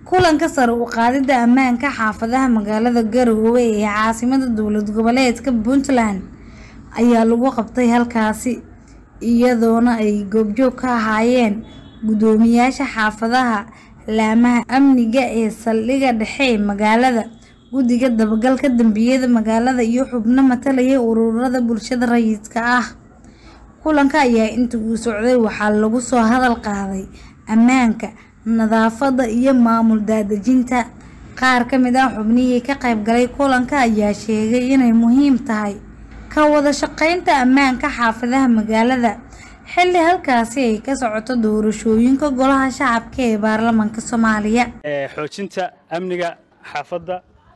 kulanka sare u qaadida ammaanka xaafadaha magaalada garowe ee caasimada dowlad goboleedka puntland ayaa lagu qabtay halkaasi iyadoona ay goobjoog ka ahaayeen guddoomiyaasha xaafadaha laamaha amniga ee saldhigga dhexe ee magaalada guddiga dabagalka dambiyada magaalada iyo xubno matalaya ururada bulshada rayidka ah kulanka ayaa inta uu socday waxaa lagu soo hadal qaaday ammaanka nadaafadda iyo maamul daadejinta qaar ka mid ah xubnihii ka qayb galay kulanka ayaa sheegay inay muhiim tahay ka wada shaqeynta ammaanka xaafadaha magaalada xilli halkaasi ay ka socoto doorashooyinka golaha shacabka ee baarlamaanka soomaaliya xoojinta amniga xaafadda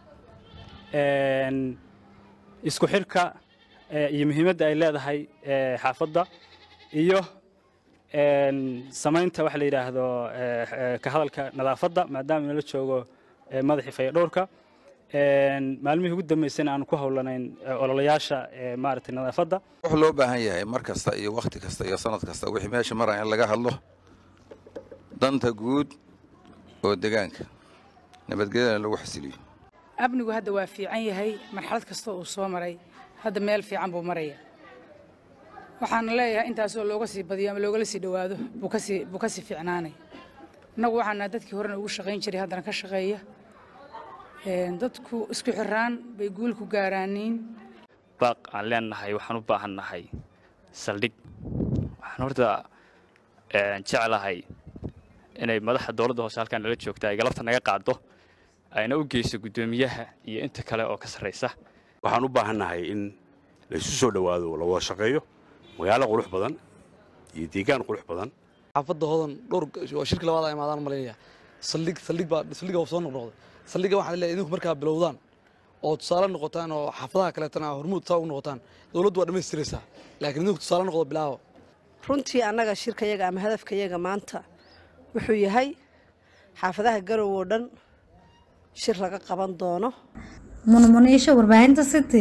isku xirka iyo muhiimadda ay leedahay xaafadda iyo samaynta waxa la yidhaahdo ka hadalka nadaafadda maadaama inala joogo madaxii fayadhowrka maalmihii ugu dambeysana aanu ku howlanayn ololayaasha maaragtay nadaafadda wuxuu loo baahan yahay mar kasta iyo wakhti kasta iyo sanad kasta wixii meesha maraya in laga hadlo danta guud oo degaanka nabadgelyana lagu xasiliyo amnigu hadda waa fiican yahay marxalad kasta uu soo maray hadda meel fiican buu maraya waxaana leeyahay intaasoo looga sii badiyo ama loogala sii dhowaado buu kasii buu kasii fiicnaanay innagu waxaana dadkii horena ugu shaqayn jiray haddana ka shaqeeya dadku isku xiraan bay guul ku gaaraaniin baaq aan leenahay waxaan u baahannahay saldhig waxaan horta jeclahay inay madaxa dowladda hoose halkaan nala joogta ay galabta naga qaado ayna u geyso guddoomiyaha iyo inta kale oo ka sarraysa waxaan u baahannahay in la isu soo dhowaado la wada shaqeeyo magaalo qurux badan iyo deegaan qurux badan xaafadda hodan dhowr waa shirki labaad ay imaadaan malaynaya saldhig saldhig baa saldhigga waa soo noqnoqday saldhigga waxaan leeyahay idinku markaa bilowdaan oo tusaale noqotaan oo xaafadaha kaleetana hormuud saa u noqotaan dowladdu waa dhammaystiraysaa laakiin idinku tusaale noqdo bilaawo runtii annaga shirkayaga ama hadafkayaga maanta wuxuu yahay xaafadaha garow oo dhan shir laga qaban doono munmuniisha warbaahinta city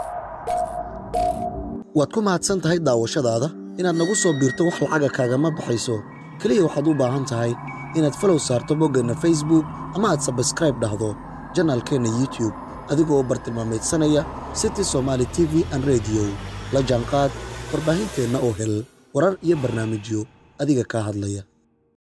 waad ku mahadsan tahay daawashadaada inaad nagu soo biirto wax lacaga kaagama baxayso keliya waxaad u baahan tahay inaad falow saarto boggeenna facebook ama aad sabskraib dhahdo janaalkeenna youtube adigoo u bartilmaamaydsanaya city somaali t v an rediyo la jaanqaad warbaahinteenna oo hel warar iyo barnaamijyo adiga kaa hadlaya